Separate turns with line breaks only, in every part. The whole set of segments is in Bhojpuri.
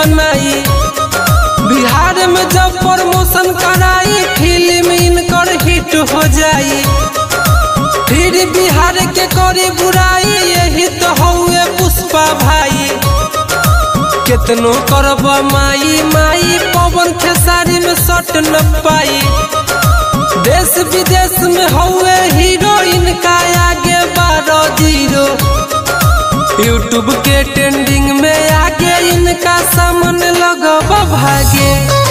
बनाई बिहार में जब प्रमोशन कराई फिल्म इनकर हिट हो जाई फिर बिहार के करी बुराई यही तो हौए पुष्पा भाई केतनो करब माई माई पवन खेसारी में सट न पाई देश विदेश में हौए हीरो इनका आगे बारह जीरो यूट्यूब के ट्रेंडिंग में आगे इनका सामने लगब भागे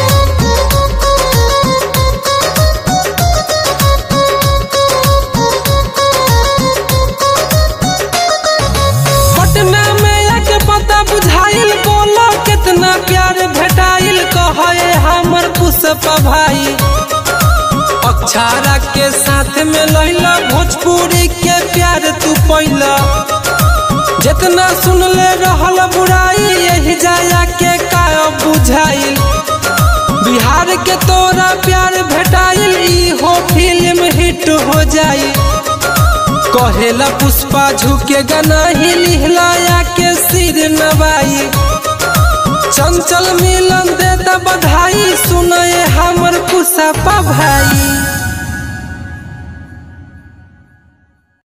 पटना में आके पता बुझाइल बोलो कितना प्यार भेटाइल कहे हमर पुष्पा भाई अक्षारा के साथ में लैला भोजपुरी के प्यार तू पैला जितना सुनले रहल बुराई यही जाया के का बुझाइल बिहार के तोरा प्यार भेटाइल ई हो फिल्म हिट हो जाई कहेला पुष्पा झुके गाना ही लिहलाया के सिर नवाई चंचल मिलन देता बधाई सुनाए हमर पुष्पा भाई